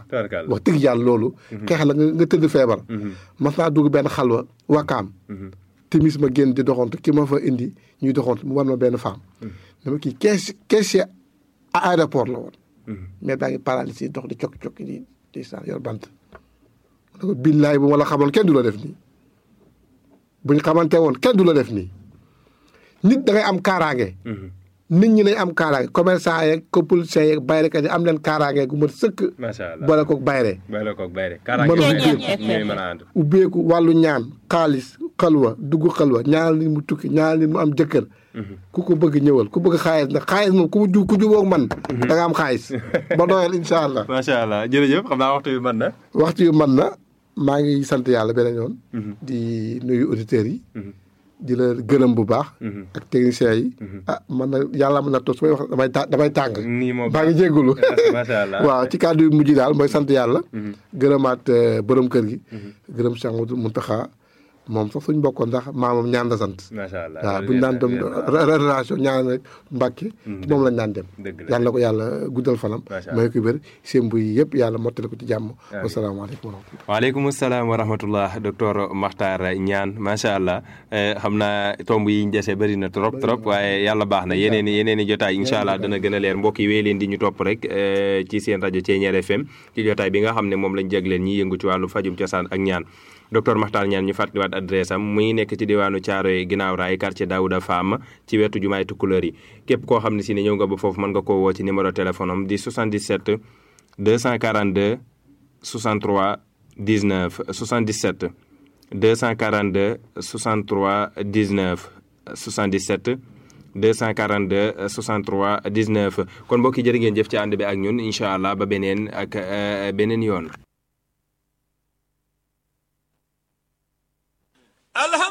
Tabarkalla. wax dëgg yàlla loolu xeex la nga nga tëdd feebar mas naa dugg benn xalwa wakaam timis ma génn di doxantu ki ma fa indi ñuy doxantu mu war ma benn femme dama kii kees caissier à aéroport la woon mais daa ngi paralysé dox di cokki-cokki di di sa yor bant ma ne ko billaay bu ma la xamoon kenn du la def nii buñ xamante woon kenn du la def nii nit da ngay am kaaraange nit ñi nañ am kaaraange commerçant yeeg ko politicien yeeg bayrekat yi am leen kaaraange gu mat sëkk macha allah boole koog bayre bay la koog bay rek. Mën a kaaraange ubbeeku. ñooy mën a ànd. ubbeeku wàllu ñaan xaalis xalwa dugg xalwa ñaanal nit mu tukki ñaanal nit mu am jëkkër ku ko bëgg ñëwal ku bëgg xaalis nag xaalis moom ku ju ku jubóog man da nga am xaalis ba doyal incha allah macha allah jërëjëf xam naa waxtu bi mën na. waxtu yu man na maa ngi sant yàlla beneen yoon di nuyu auditeurs yi di la gërëm bu baax ak techniciens yi ah man na yàlla mën na toog su may wax damay ta damay tàng nii moom maa ngi jéggulu macha allah. waaw ci kàddu yu mujj daal mooy sant yàlla gërëmaat euh, borom kër gi gërëm Cheikh Modou Mountakha moom sax suñ bokkoon ndax maamam ñaan la sant macha allah waaw buñu daan dem relation ñaan rek Mbàkke moom lañ daan dem dëgg la. yàlla na ko yàlla guddal fanam Macha Allah. may ko wér seen buy yëpp yàlla mottali ko ci jàmm wasalaamaaleykum wa rahmatullah waaleykum salaam wa rahmatullah docteur Makhtar Niane macha allah eh, xam naa tomb yi ñu dese bëri na trop trop waaye yàlla baax na yeneen i yeneen i jotaay incha allah dana gën a leer mbokk yi wéy leen di ñu topp rek eh, ci seen rajo Thiéniere FM ci jotaay bi nga xam ne moom lañ jagleen ñi yëngu ci wàllu fajum cosaan ak ñaan docteur Makhtar Niane ñu fàttaliwaat adresse am mu ngi nekk ci diwaanu Thiaroye ginnaaw raay quartier Daouda Fam ci wetu jumaay Tukulóor yi képp koo xam ne si ne ñëw nga ba foofu mën nga koo woo ci numéro téléphone am di 77 242 63 19 77 242 63 19 77 242 63 19 kon mbokk yi jërë ngeen jëf ci ànd bi ak ñun incha allah ba beneen ak eh, beneen yoon. alhamdulilah